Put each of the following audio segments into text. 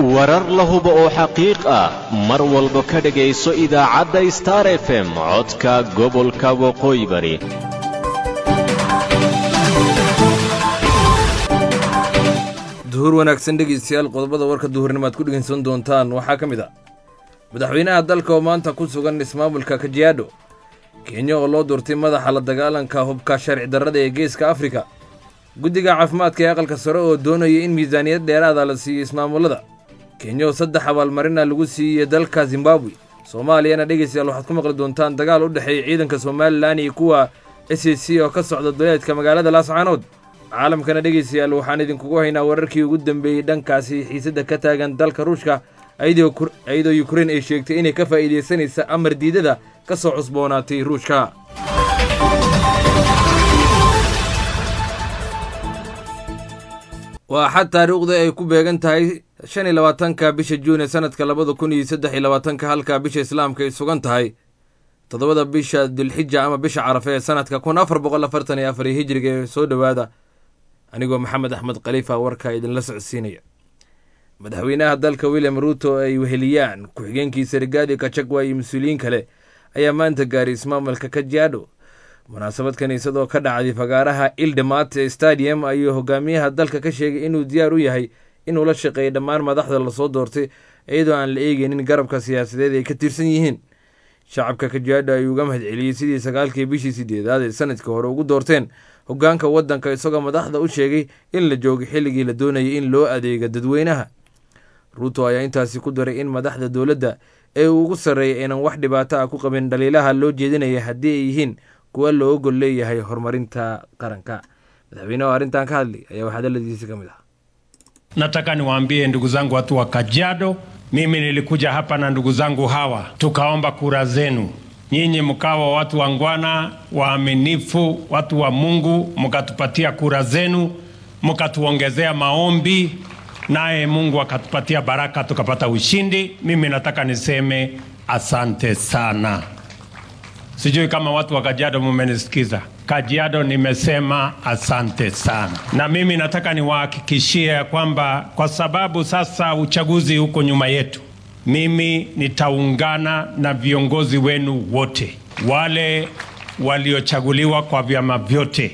warar la hubo oo xaqiiq ah mar walba ka dhegayso idaacadda star f m codka gobolka waqooyi bari duhur wanaagsan dhegeystayaal qodobada warka duhurnimo aad ku dhegeysan doontaan waxaa ka mid a madaxweynaha dalka oo maanta ku sugan ismaamulka kajiado kenya oo loo doortay madaxa la dagaalanka hubka sharci darrada ee geeska afrika guddiga caafimaadka ee aqalka sare oo doonaya in miisaaniyad dheeraada la siiyo ismaamullada kenya oo saddex abaalmarina lagu siiyey dalka zimbabwe soomaaliyana dhegeystayaal waxaad ku maqli doontaan dagaal u dhexeeya ciidanka somalilan iyo kuwa s a c oo ka socda duleedka magaalada laascaanood caalamkana dhegeystayaal waxaan idinkugu haynaa wararkii ugu dambeeyey dhankaasi xiisadda ka taagan dalka ruushka iyadoo yukrein ay sheegtay inay ka faa'iidaysanaysa amar diidada ka soo cusboonaatay ruushka waa xad taariikhda ay ku beegan tahay shan iyo labaatanka bisha juun ee sanadka labada kun iyo saddex iyo labaatanka halka bisha islaamka ay sugan tahay toddobada bisha dilxija ama bisha carafe ee sanadka kun afar boqol afartan iyo afar iyo hijriga ee soo dhowaada anigoo maxamed axmed khaliifa warkaa idinla socodsiinaya madaxweynaha dalka william ruuto ay weheliyaan ku-xigeenkiisa rigaadi kajagwa iyo mas-uuliyiin kale ayaa maanta gaaray ismaamulka kajiado munaasabad kiniisadoo ka dhacday fagaaraha ildhamaate stadium ayuu hogaamiyaha dalka ka sheegay inuu diyaar u yahay inuu la shaqeeyo dhammaan madaxda lasoo doortay iyadoo aan la eegeynin garabka siyaasadeed ay ka tirsan yihiin shacabka kajiado ayuu uga mahad celiyey sidii sagaalkii bishii sideedaad ee sanadkii hore ugu doorteen hogaanka waddanka isagoo madaxda u sheegay in la joogo xilligii la doonayay in loo adeego dadweynaha ruuto ayaa intaasi ku daray in madaxda dowladda ee uu ugu sarreeyay aynan wax dhibaato ah ku qabin dhaliilaha loo jeedinaya haddii ay yihiin kuwa loo ogol leeyahay horumarinta qaranka madaxweynehu arrintan ka hadlay ayaa wax hadaladiisi ka mid ah nataka niwaambie ndugu zangu watu wa Kajiado, mimi nilikuja hapa na ndugu zangu hawa tukaomba kura zenu nyinyi mkawa watu wangwana, waaminifu, watu wa Mungu, mkatupatia kura zenu, mkatuongezea maombi, naye Mungu akatupatia baraka, tukapata ushindi. Mimi nataka niseme asante sana. Sijui kama watu wa Kajiado mumenisikiza. Kajiado nimesema asante sana, na mimi nataka niwahakikishie ya kwamba kwa sababu sasa uchaguzi huko nyuma yetu mimi nitaungana na viongozi wenu wote wale waliochaguliwa kwa vyama vyote.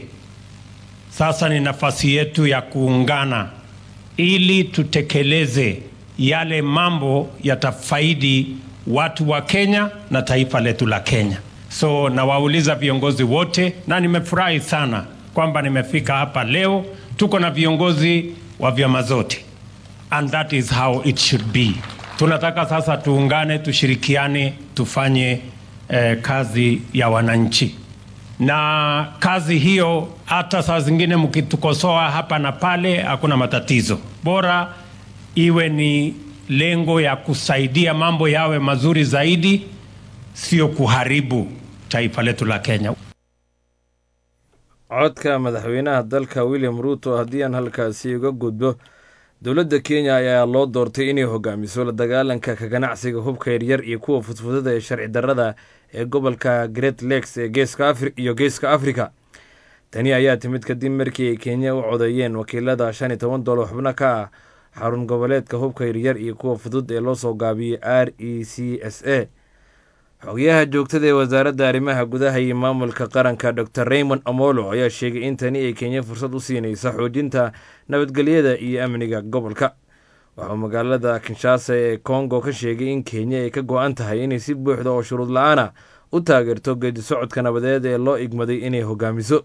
Sasa ni nafasi yetu ya kuungana ili tutekeleze yale mambo yatafaidi watu wa Kenya na taifa letu la Kenya. So nawauliza viongozi wote, na nimefurahi sana kwamba nimefika hapa leo. Tuko na viongozi wa vyama zote, and that is how it should be. Tunataka sasa tuungane, tushirikiane, tufanye eh, kazi ya wananchi, na kazi hiyo, hata saa zingine mkitukosoa hapa na pale, hakuna matatizo, bora iwe ni lengo ya kusaidia mambo yawe mazuri zaidi, sio kuharibu taifa letu la Kenya. codka madaxweynaha dalka william ruuto haddii aan halkaasi uga gudbo dowladda kenya ayaa loo doortay inay hogaamiso la dagaalanka ka ganacsiga hubka yaryar iyo kuwa fudfudada ee sharci darrada ee gobolka great lakes ee geeska iyo geeska afrika tani ayaa timid kadib markii ay kenya u codeeyeen wakiilada shan iyo toban dolar xubno ka ah xarun goboleedka hubka yaryar iyo kuwa fudud ee loo soo gaabiyey r e c s a xogayaha joogtada ee wasaaradda arrimaha gudaha iyo maamulka qaranka dor raymond amolo ayaa sheegay in tani ay kenya fursad u siinaysa xoojinta nabadgelyada iyo amniga gobolka waxauu magaalada kinshasa ee kongo ka sheegay in kenya ay ka go-an tahay inay si buuxda oo shuruud la-aana u taageerto geedi socodka nabadeed ee loo igmaday inay hogaamiso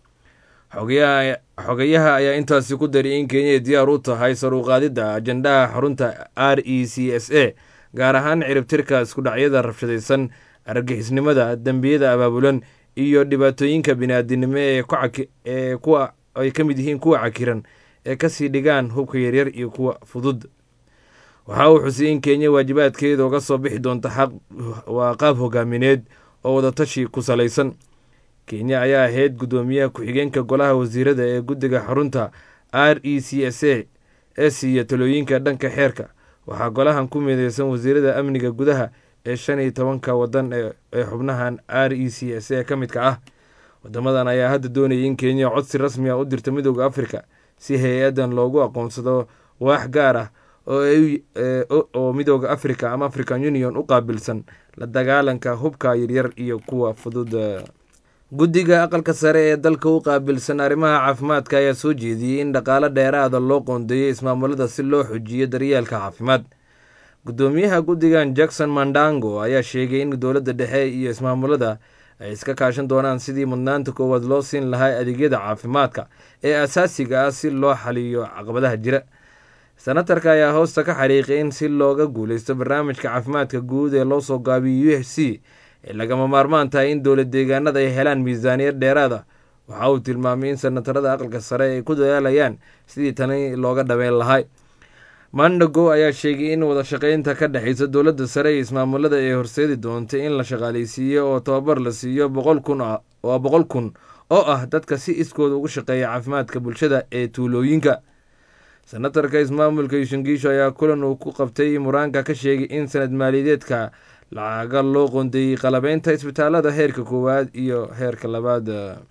xogayaha ayaa intaasi ku daray in kenya ay diyaar u tahay saruuqaadidda ajandaha xarunta r e c s a gaar ahaan ciribtirka iskudhacyada rabshadaysan argagixisnimada dembiyada abaabulan iyo dhibaatooyinka biniaadinimo ee kuwa ay ka mid yihiin kuwa cakiran ee kasii dhigaan hubka yaryar iyo kuwa fudud waxa uu xusay in kenya waajibaadkeeda uga soo bixi doonta waa qaab hogaamineed oo wadatashi ku salaysan kenya ayaa ahayd guddoomiyaha ku-xigeenka golaha wasiirada ee guddiga xarunta r e c s a ee siiya talooyinka dhanka xeerka waxaa golahan ku mideysan wasiirada amniga gudaha ee shan iyo tobanka wadan ee xubnahan r e c s a ka midka ah wadamadan ayaa hadda doonayay in kenya codsi rasmi ah u dirto midooda afrika si hay-adan loogu aqoonsado waax gaar ah oo midooda africa ama african union u qaabilsan la dagaalanka hubka yaryar iyo kuwa fudud guddiga aqalka sare ee dalka u qaabilsan arrimaha caafimaadka ayaa soo jeediyey in dhaqaalo dheeraada loo qoondeeyo ismaamulada si loo xojiyo daryeelka caafimaad guddoomiyaha guddigan jackson mandango ayaa sheegay in dowladda dhexe iyo ismaamulada ay iska kaashan doonaan sidii mudnaanta koowaad loo siin lahaa adeegyada caafimaadka ee asaasiga ah si loo xaliyo caqabadaha jira senatarka ayaa hoosta ka xariiqay in si looga guuleysto barnaamijka caafimaadka guud ee loo soo gaabiyo u f c ee lagama maarmaan tahay in dowlad deegaanada ay helaan miisaaniyad dheeraada waxa uu tilmaamay in senatarada aqalka sare ay ku dadaalayaan sidii tani looga dhameyn lahay mandago ayaa sheegay in wada shaqeynta ka dhexeysa dowladda sare iyo ismaamulada ay horseedi doontay in la shaqaaleysiiyo oo tababar la siiyo boqol kun oo boqol kun oo ah dadka si iskooda ugu shaqeeya caafimaadka bulshada ee tuulooyinka senatarka ismaamulka yuushangiisho ayaa kulan uu ku qabtay muraanka ka sheegay in sanad maaliyadeedka lacaga loo qoondeeyey qalabeynta isbitaalada heerka koowaad iyo heerka labaad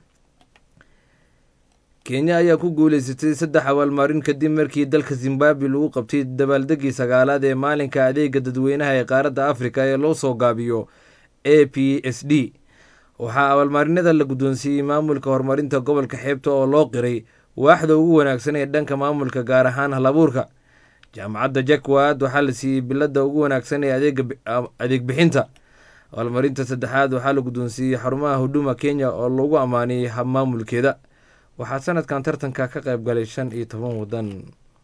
kenya ayaa ku guuleysatay saddex abaalmarin kadib markii dalka zimbabwe lagu qabtay dabaaldegii sagaalaad ee maalinka adeega dadweynaha ee qaaradda afrika ee loo soo gaabiyo a p s d waxaa abaalmarinada la guddoonsiiyey maamulka horumarinta gobolka xeebta oo loo qiray waaxda ugu wanaagsan ee dhanka maamulka gaar ahaan halabuurka jaamacadda jakwad waxaa la siiyey bilada ugu wanaagsan ee adeeg bixinta abaalmarinta saddexaad waxaa la guddoonsiiyey xarumaha huduma kenya oo lagu ammaaniyey habmaamulkeeda waxaa sanadkan tartanka ka qayb galay shan iyo toban wadan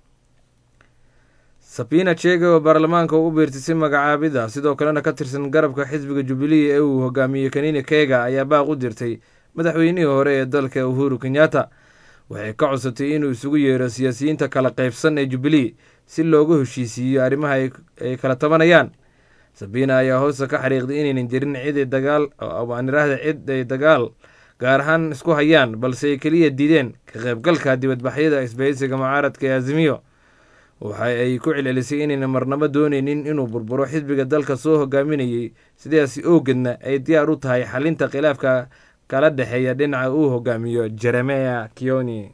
sabina chege oo baarlamaanka ugu biirtisay magacaabida sidoo kalena ka tirsan garabka xisbiga jubilee ee uu hogaamiyey kanini kega ayaa baaq u dirtay madaxweynihii hore ee dalka uhuru kenyatta waxay ka codsatay inuu isugu yeero siyaasiyiinta kala qaybsan ee jubilee si loogu heshiisiiyo arrimaha ay kala tabanayaan sabina ayaa hoosta ka xariiqday inaynan jirin cid dagaal aaniraahda cid ay dagaal gaar ahaan isku hayaan balse ay keliya diideen ka qaybgalka dibadbaxyada isbahaysiga mucaaradka ee azimiyo waxa ay ku celcelisay inayna marnabo dooneynin inuu burburo xisbiga dalka soo hogaaminayey sidaasi oogedna ay diyaar u tahay xalinta khilaafka kala dhexeeya dhinaca uu hogaamiyo jeremea kioni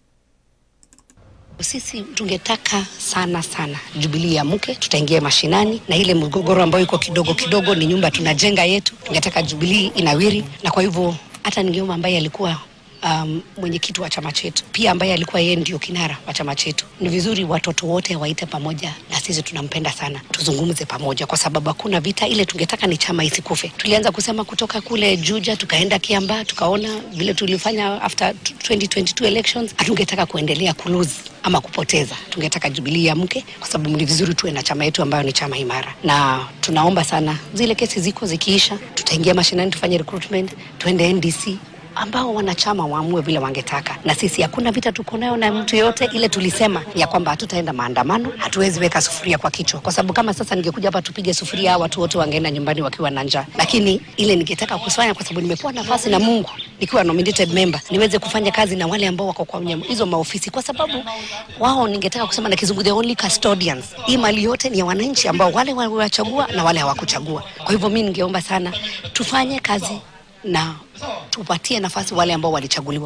Sisi tungetaka sana sana Jubilee amke, tutaingia mashinani, na ile mgogoro ambayo iko kidogo kidogo ni nyumba tunajenga yetu. Tungetaka Jubilee inawiri, na kwa hivyo hata ningeomba ambaye alikuwa um, mwenyekiti wa chama chetu pia ambaye alikuwa yeye ndio kinara wa chama chetu, ni vizuri watoto wote waite pamoja na sisi, tunampenda sana, tuzungumze pamoja, kwa sababu hakuna vita. Ile tungetaka ni chama isikufe. Tulianza kusema kutoka kule Juja, tukaenda Kiambaa, tukaona vile tulifanya after 2022 elections. Hatungetaka kuendelea kulose ama kupoteza, tungetaka Jubilee amke, kwa sababu ni vizuri tuwe na chama yetu ambayo ni chama imara, na tunaomba sana zile kesi ziko zikiisha, tutaingia mashinani, tufanye recruitment, tuende NDC ambao wanachama waamue vile wangetaka, na sisi hakuna vita tuko nayo na mtu yoyote. Ile tulisema ya kwamba hatutaenda maandamano, hatuwezi weka sufuria kwa kichwa, kwa sababu kama sasa ningekuja hapa tupige sufuria, hao watu wote wangeenda nyumbani wakiwa na njaa. Lakini ile ningetaka kufanya, kwa sababu nimepewa nafasi na Mungu nikiwa nominated member, niweze kufanya kazi na wale ambao wako kwenye hizo maofisi, kwa sababu wao, ningetaka kusema na kizungu, the only custodians. Hii mali yote ni ya wananchi ambao wale waliwachagua na wale hawakuchagua. Kwa hivyo mi ningeomba sana tufanye kazi na tupatie nafasi wale ambao walichaguliwa.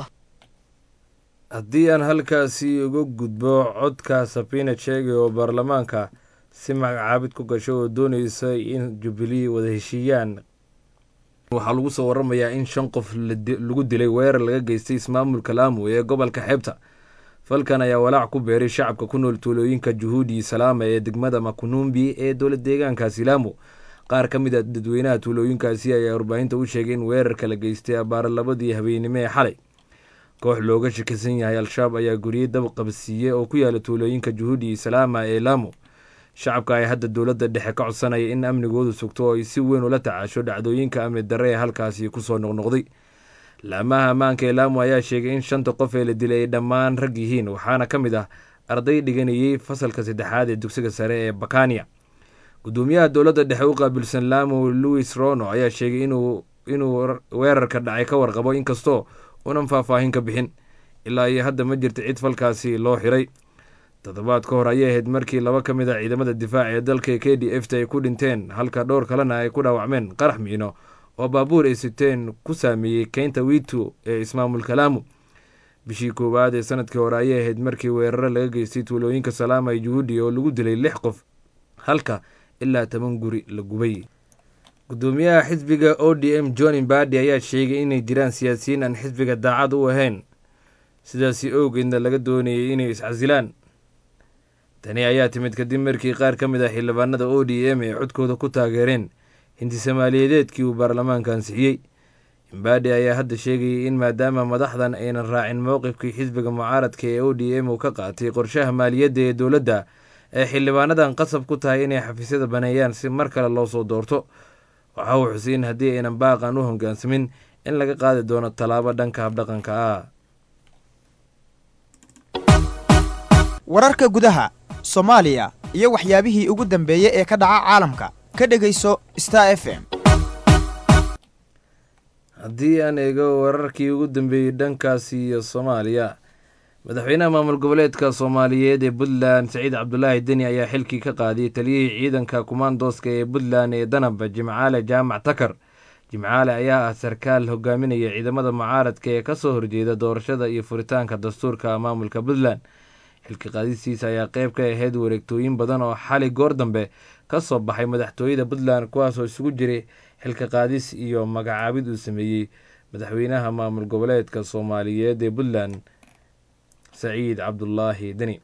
haddii aan halkaasi uga gudbo codka sabina chege oo baarlamaanka si magacaabid ku gasho oo dooneysa in jubilee wada heshiiyaan waxaa lagu soo waramayaa in shan qof lagu dilay weerar laga geystay ismaamulka laamu ee gobolka xeebta falkan ayaa walaac ku beeray shacabka ku nool tuulooyinka juhuudi salaama ee degmada makunumbi ee dowlad deegaankaasi laamu qaar ka mid a dadweynaha tuulooyinkaasi ayaa warbaahinta u sheegay in weerarka la geystay abaara labadii habeennimo ee xalay koox looga shakisan yahay al-shabaab ayaa guriyey dab qabsiiye oo ku yaala tuulooyinka juhuudi salaama ee laamu shacabka ayaa hadda dowladda dhexe ka codsanaya in amnigoodu sugto oo ay si weyn ula tacaasho dhacdooyinka amni darre ee halkaasi kusoo noqnoqday laamaha ammaanka ee laamu ayaa sheegay in shanta qof ee la dilay ay dhammaan rag yihiin waxaana ka mid ah arday dhiganayey fasalka saddexaad ee dugsiga sare ee bakania gudoomiyaha dowladda dhexe u qaabilsan laamu louis rono ayaa sheegay inuu weerarka dhacay ka warqabo inkastoo unan faahfaahin ka bixin ilaa iyo hadda ma jirta cid falkaasi loo xiray toddobaad ka hor ayay ahayd markii laba ka mid a ciidamada difaac ee dalka k d f ta ay ku dhinteen halka dhowr kalena ay ku dhaawacmeen qarax miino oo baabuur ay siteen ku saameeyey keynta wiito ee ismaamulka laamu bishii koowaad ee sanadkii hore ayay ahayd markii weeraro laga geystay tuulooyinka salaama iyo juhuudi oo lagu dilay lix qof halka ilaa toban guri la gubay gudoomiyaha xisbiga o d m john imbadi ayaa sheegay inay jiraan siyaasiyiin aan xisbiga daacad u ahayn sidaasi owgeedna laga doonayay inay iscasilaan tani ayaa timid kadib markii qaar ka mid ah xildhibaanada o d m ay codkooda ku taageereen hinti soomaaliyeedeedkii uu baarlamaanka ansixiyey imbadi ayaa hadda sheegayay in maadaama madaxdan aynan raacin mowqifkii xisbiga mucaaradka ee o d m uu ka qaatay qorshaha maaliyadda ee dowladda ay xildhibaanadan qasab ku tahay inay xafiisyada baneeyaan si mar kale loo soo doorto waxa uu xusay in haddii aynan baaqan u hogaansamin in laga qaadi doono tallaabo dhanka habdhaqanka ah wararka gudaha soomaaliya iyo waxyaabihii ugu dambeeyey ee ka dhaca caalamka ka dhegayso star f m haddii aan eego wararkii ugu dambeeyey dhankaasi iyo soomaaliya madaxweynaha maamul goboleedka soomaaliyeed ee puntland saciid cabdulaahi deni ayaa xilkii ka qaadiyey taliyihii ciidanka kumaandooska ee puntland ee danaba jimcaale jaamac takar jimcaale ayaa ah sarkaal hogaaminaya ciidamada mucaaradka ee kasoo horjeeda doorashada iyo furitaanka dastuurka maamulka puntland xilka qaadistiisa ayaa qeyb ka ahayd wareegtooyin badan oo xali goor dambe ka soo baxay madaxtooyada puntland kuwaasoo isugu jiray xilka qaadis iyo magacaabid uu sameeyey madaxweynaha maamul goboleedka soomaaliyeed ee puntland saciid cabdulaahi deni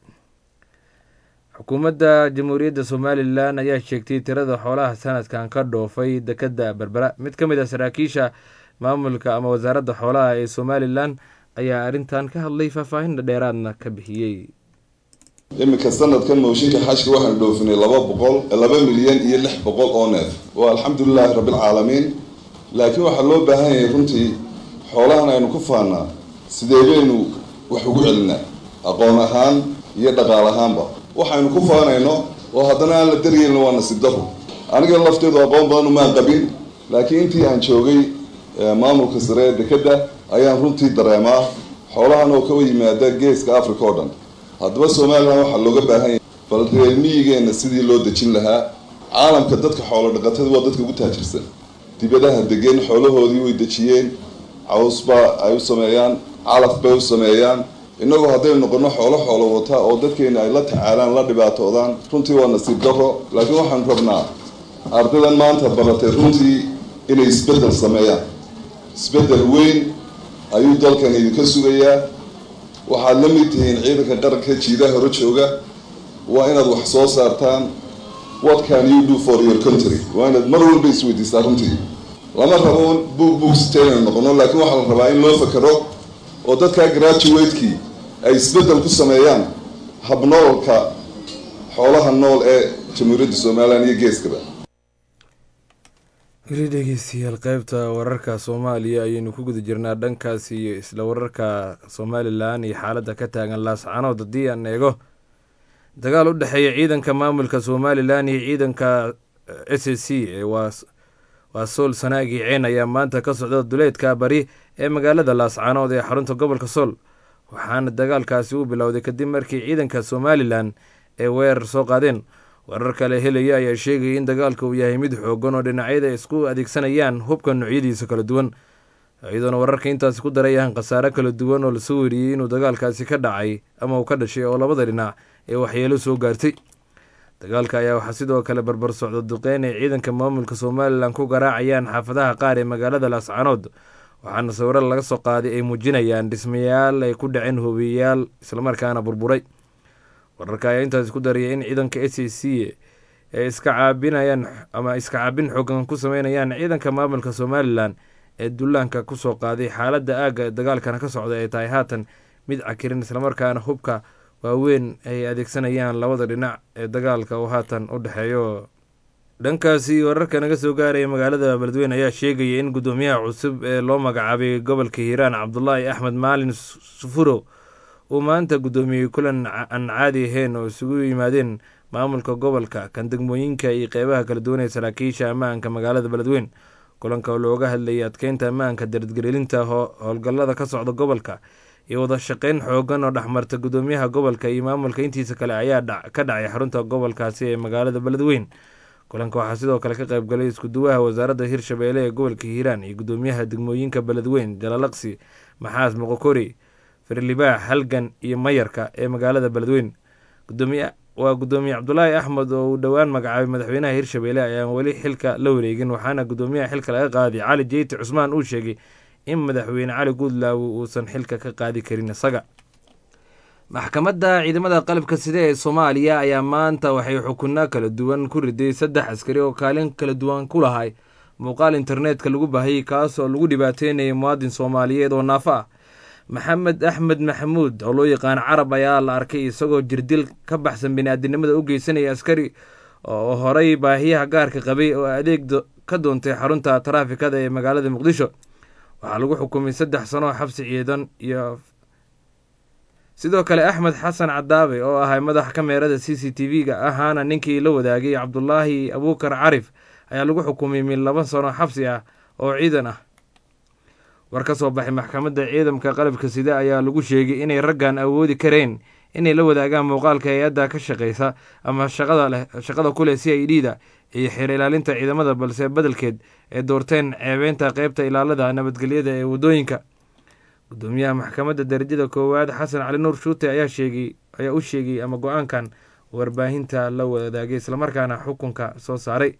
xukuumadda jamhuuriyadda somalilan ayaa sheegtay tirada xoolaha sanadkan ka dhoofay dekadda berbera mid ka mid ah saraakiisha maamulka ama wasaaradda xoolaha ee somalilan ayaa arrintan ka hadlay faahfaahin dheeraadna ka bixiyey iminka sanadkan mooshinka xashka waxaanu dhoofinay laba boqol laba milyan iyo lix boqol oo neef waa alxamdulilaahi rabbilcaalamiin laakiin waxaa loo baahan yahay runtii xoolahan aynu ku faanaa sidee baynu wax ugu celinaa aqoon ahaan iyo dhaqaal ahaanba waxaynu ku faanayno oo haddana aan la daryeelin waa nasiib daro aniga lafteedu aqoon badan umaan qabin laakiin intii aan joogay maamulka sare ee dekadda ayaan runtii dareemaa xoolahan oo ka yimaada geeska africa oo dhan haddaba somalilan waxaa looga baahan yahay bal reer miyigeenna sidii loo dejin lahaa caalamka dadka xoolo dhaqatada waa dadka ugu taajirsan dibadaha degeen xoolahoodii way dejiyeen cawsbaa ay u sameeyaan calaf bay u sameeyaan innagoo haddaynu noqono xoolo xoolo wata oo dadkeena ay la tacaalaan la dhibaatoodaan runtii waa nasiib daro laakiin waxaanu rabnaa ardaydan maanta baratay runtii inay isbeddel sameeyaan isbeddel weyn ayuu dalkan idinka sugayaa waxaad la mid tihiin ciidanka qaranka jiidaha hore jooga waa inaad wax soo saartaan what can you do for your country waa inaad mar walba isweydiistaa runtii lama rabo buug buugsita inaynu noqono laakiin waxaa la rabaa in loo fakero oo dadkaa graduatekii ay isbeddel ku sameeyaan habnoolka xoolaha nool ee jamhuuriyadda somalilan iyo geeskaba weli dhegeystayaal qeybta wararka soomaaliya ayaynu ku guda jirnaa dhankaas iyo isla wararka somalilan iyo xaaladda ka taagan laascanood haddii aan eego dagaal u dhexeeya ciidanka maamulka somalilan iyo ciidanka s a c ee waa sool sanaagii ceen ayaa maanta ka socda duleedka bari ee magaalada laascanood ee xarunta gobolka sool waxaana dagaalkaasi u bilowday kadib markii ciidanka somalilan ay weerar soo qaadeen warar kale helaya ayaa sheegaya in dagaalka uu yahay mid xoogan oo dhinacyada isku adeegsanayaan hubka noocyadiisa kala duwan iyadoona wararka intaasi ku darayaan khasaare kala duwan oo lasoo weriyey inuu dagaalkaasi ka dhacay ama uu ka dhashay oo labada dhinac ee waxyeelo soo gaartay dagaalka ayaa waxaa sidoo kale barbar socda duqeyn ay ciidanka maamulka somalilan ku garaacayaan xaafadaha qaar ee magaalada laascanood waxaana sawiro laga soo qaaday ay muujinayaan dhismayaal ay ku dhaceen hobiyayaal islamarkaana burburay wararka ayaa intaasi ku daraya in ciidanka s a c ay iska caabinayaan ama iska caabin xoogan ku sameynayaan ciidanka maamulka somalilan ee dullaanka kusoo qaaday xaaladda aagga dagaalkana ka socda ay tahay haatan mid cakirin islamarkaana hubka waaweyn ay adeegsanayaan labada dhinac ee dagaalka uu haatan u dhexeeyo dhankaasi wararka naga soo gaaraya magaalada beledweyne ayaa sheegaya in guddoomiyaha cusub ee loo magacaabay gobolka hiiraan cabdulaahi axmed maalin sufuro uu maanta guddoomiyey kulan aan caadi ahayn oo isugu yimaadeen maamulka gobolka kan degmooyinka iyo qeybaha kala duwan ee saraakiisha ammaanka magaalada beledweyn kulanka oo looga hadlayay adkeynta ammaanka daradgelilinta howlgallada ka socda gobolka iyo wada shaqeyn xoogan oo dhexmarta guddoomiyaha gobolka iyo maamulka intiisa kale ayaa ka dhacay xarunta gobolkaasi ee magaalada beledweyn kulanka waxaa sidoo kale ka qaybgalay iskuduwaha wasaaradda hirshabeelle ee gobolka hiiraan iyo guddoomiyaha degmooyinka beledweyn jalalaqsi maxaas moqokori firlibaax halgan iyo mayarka ee magaalada beledweyn gudoomiye waa gudoomiye cabdulaahi axmed oo uu dhowaan magacaabay madaxweynaha hirshabelle ayaan weli xilka la wareegin waxaana gudoomiyaha xilka laga qaaday cali jeyti cusmaan uu sheegay in madaxweyne cali guudlaawe uusan xilka ka qaadi karin isaga maxkamadda ciidamada qalabka side ee soomaaliya ayaa maanta waxay xukunno kala duwan ku riday saddex askari oo kaalin kala duwan ku lahay muuqaal internetka lagu baahayay kaas oo lagu dhibaateynayay muwaadin soomaaliyeed oo naafo ah maxamed axmed maxamuud oo loo yaqaan carab ayaa la arkay isagoo jirdil ka baxsan bini-aadinimada u geysanaya askari oo horay baahiyaha gaarka qabay oo adeeg ka doontay xarunta taraafikada ee magaalada muqdisho waxaa lagu xukumay saddex sano oo xabsi ciidan iyo sidoo kale axmed xasan cadaabe oo ahay madax kameerada c c t v-ga ahaana ninkii la wadaagay cabdulaahi abuukar carif ayaa lagu xukumay min laba sano xabsi ah oo ciidan ah war ka soo baxay maxkamadda ciidamka qalabka sida ayaa lagu sheegay inay raggan awoodi kareen inay la wadaagaan muuqaalka hay-adda ka shaqeysa ama shaqada ku leh c i d da iyo xeer ilaalinta ciidamada balse bedelkeed ee doorteen ceebeynta qeybta ilaalada nabadgelyada ee waddooyinka gudoomiyaha maxkamadda darajada koowaad xasan cali nuur shuute ayaa sheegay ayaa u sheegay ama go-aankan warbaahinta la wadaagay islamarkaana xukunka soo saaray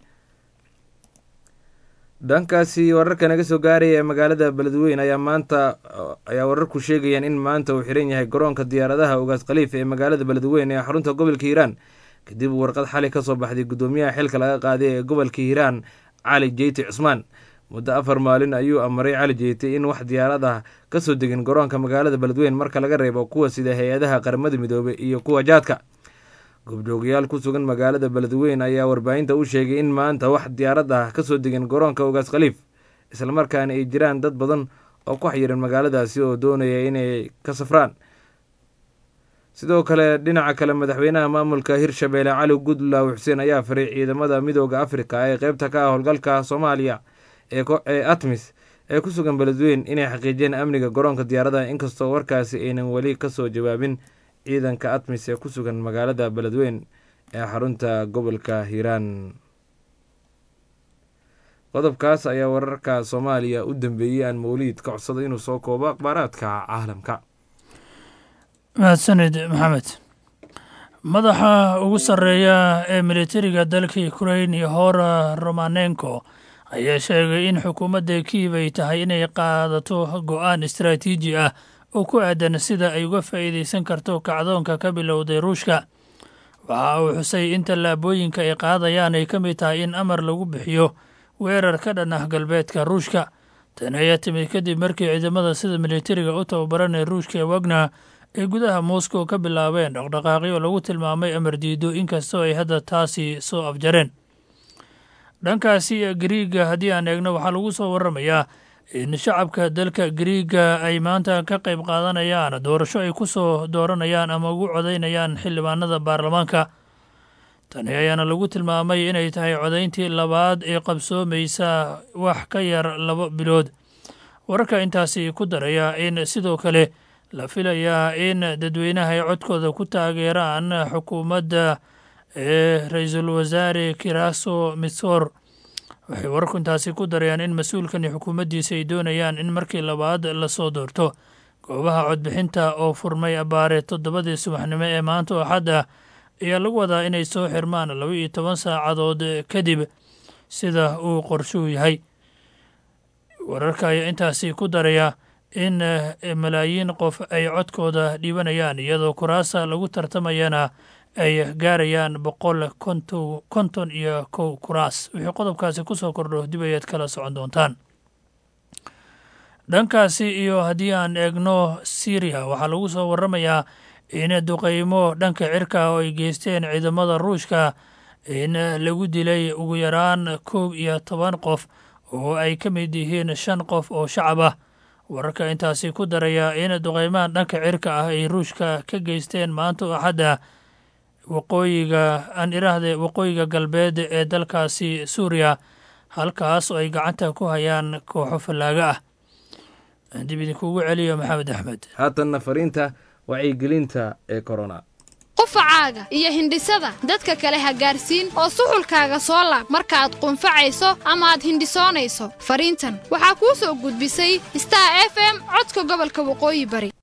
dhankaasi wararka naga soo gaaraya ee magaalada beledweyn ayaa maanta ayaa wararku sheegayaan in maanta uu xiran yahay garoonka diyaaradaha ugaas khaliif ee magaalada beledweyn ee xarunta gobolka hiiraan kadib warqad xali ka soo baxday gudoomiyaha xilka laga qaaday ee gobolka hiiraan cali jeyti cusmaan muddo afar maalin ayuu amaray cali jeyti in wax diyaarad ah kasoo degin garoonka magaalada beledweyn marka laga reebo kuwa sida hay-adaha qaramada midoobey iyo kuwa jaadka goobjoogayaal ku sugan magaalada beledweyn ayaa warbaahinta u sheegay in maanta wax diyaarad ah kasoo degin garoonka ugaas khaliif islamarkaana ay jiraan dad badan oo ku xayiran magaaladaasi oo doonaya inay ka safraan sidoo kale dhinaca kale madaxweynaha maamulka hirshabeelle cali gudlaaw xuseen ayaa faray ciidamada midooda afrika ee qeybta ka ah howlgalka soomaaliya ee atmis ee ku sugan beledweyn inay xaqiijiyeen amniga garoonka diyaaradaha inkastoo warkaasi aynan weli kasoo jawaabin ciidanka atmis ee ku sugan magaalada beledweyn ee xarunta gobolka hiiraan qodobkaas ayaa wararka soomaaliya u dambeeyey aan mawliid ka codsado inuu soo koobo akhbaaraadka caalamka mahadsanid maxamed madaxa ugu sarreeya ee militariga dalka ukrain iyo hora romanenko ayaa sheegay in xukuumadda kiiv ay tahay inay qaadato go-aan istaraatiiji ah oo ku aadan sida ay uga faa'iidaysan karto kacdoonka ka bilowday ruushka waxa uu xusay in tallaabooyinka ay qaadayaan ay ka mid tahay in amar lagu bixiyo weerar ka dhan ah galbeedka ruushka tani ayaa timid kadib markii ciidamada sida militariga u tababaran ee ruushka ee wagner ay gudaha moscow ka bilaabeen dhaqdhaqaaqyo lagu tilmaamay amar diido inkastoo ay hadda taasi soo afjareen dhankaasi gariiga haddii aan eegno waxaa lagu soo waramayaa in shacabka dalka gariiga ay maanta ka qayb qaadanayaan doorasho ay ku soo dooranayaan ama ugu codaynayaan xildhibaanada baarlamaanka tani ayaana lagu tilmaamay inay tahay codayntii labaad ee qabsoomaysa wax ka yar laba bilood wararka intaasi ku daraya in sidoo kale la filayaa in dadweynaha ay codkooda ku taageeraan xukuumadda ee ra-iisul wasaare kiraso mitsor waxay wararku intaasi ku darayaan in mas-uulkani xukuumaddiisa ay doonayaan in markii labaad lasoo doorto goobaha codbixinta oo furmay abaare toddobadii subaxnimo ee maanta oo axadda ayaa lagu wadaa inay soo xirmaan laba iyo toban saacadood kadib sida uu qorshuhu yahay wararka ayaa intaasi ku daraya in malaayiin qof ay codkooda dhiibanayaan iyadoo kuraasa lagu tartamayana ay gaarayaan boqol konton iyo kow kuraas wixii qodobkaasi ku soo kordho dib ayaad kala socon doontaan dhankaasi iyo haddii aan eegno syriya waxaa lagu soo waramayaa in duqeymo dhanka cirka oo ay geysteen ciidamada ruushka in lagu dilay ugu yaraan kow iyo toban qof oo ay ka mid yihiin shan qof oo shacab ah wararka intaasi ku daraya in duqeymaha dhanka cirka ah ay ruushka ka geysteen maanta oo axadda waqooyiga aan iraahde waqooyiga galbeed ee dalkaasi suuriya halkaas oo ay gacanta ku hayaan kooxo fallaaga ah dib idinkuugu celiyo maxamed axmed haatanna fariinta wacyigelinta ee korona qufacaaga iyo hindhisada dadka kale ha gaarsiin oo suxulkaaga soo laab markaaad qunfacayso ama aad hindhisoonayso fariintan waxaa kuu soo gudbisay star f m codka gobolka waqooyi bari